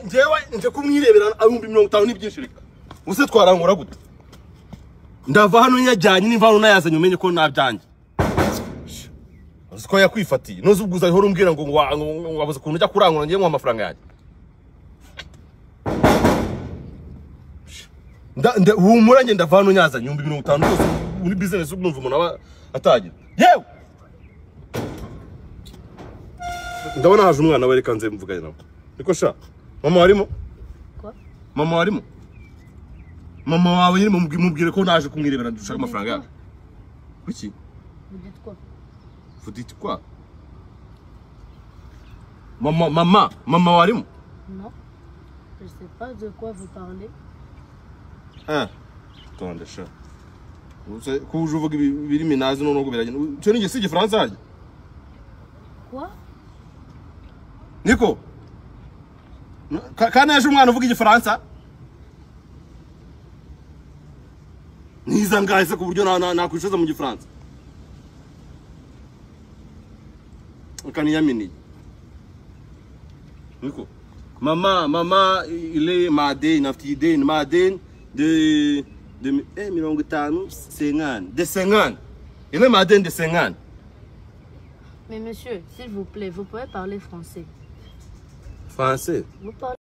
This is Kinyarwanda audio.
njyewe nje kumwirebera abihumbi mirongo itanu n'ibyinshi reka ubuse twarankora gute ndava hano yajyanye nimva hano nayazanye umenye ko nabyanjye uzi ko yakwifatiye nuzi ubwuza ihora umbwira ngo ngo wa- ngo- ngo wabuze ukuntu ujya kurangura ngiye nkuha amafaranga yanjye Nda- nda- humura njye ndava hano nyazanye ibihumbi mirongo itanu rwose muri bizinesi numva umuntu aba atagira yewe ndabona haje umwana we reka nze mvugane nawe niko sha mama warimo mama warimo mama wawe nyine mubwi- mubwire ko naje kumwirebera dushaka amafaranga yawe kuki fuditi kwa mama mama mama warimo Non, je sais pas de quoi vous parlez. Eh, tonde sha Uze kuje uvuga ibi- ibirimi nazi noneho biragenda cyo ninjye si igifaransa yanjye Quoi niko Ka- kandi yaje umwana uvuga igifaransa niza ngahise ku buryo na- na- nakwishoza mu gifaransa ukaniyaminiye niko mama mama ile madeni afite ideni madeni de de eh, mirongo itanu senkani de senkani ile madeni de senkani Mais monsieur, s'il vous plaît, vous pouvez parler français. français Vous parlez